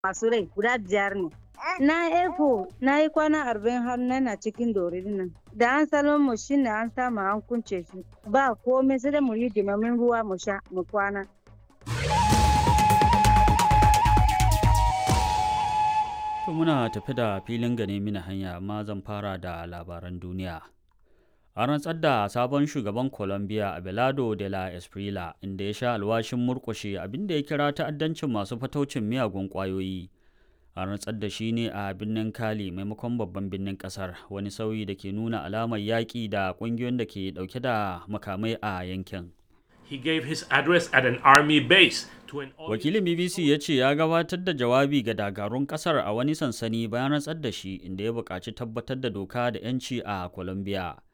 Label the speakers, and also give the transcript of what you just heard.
Speaker 1: masu rai guda biyar ne. Na eko na yi kwana arba'in har na cikin dorin nan. Da an salon mu shi ne an samu an kunce shi. Ba komai sai da mu yi dimamin ruwa mu sha mu kwana.
Speaker 2: To muna tafi da filin gane mini hanya amma zan fara da labaran duniya. An rantsar da sabon shugaban Colombia Abelardo de la Esprila inda ya sha alwashin murƙushe abinda ya kira ta'addancin masu fataucin miyagun ƙwayoyi. An rantsar da shi ne a birnin Cali maimakon babban birnin ƙasar wani sauyi da ke nuna alamar yaƙi da ƙungiyoyin da ke ɗauke da makamai a yankin.
Speaker 3: He gave his address at an army base to an
Speaker 2: Wakilin BBC ya ce ya gabatar da jawabi ga dakarun ƙasar a wani sansani bayan rantsar da shi inda ya buƙaci tabbatar da doka da 'yanci a Colombia.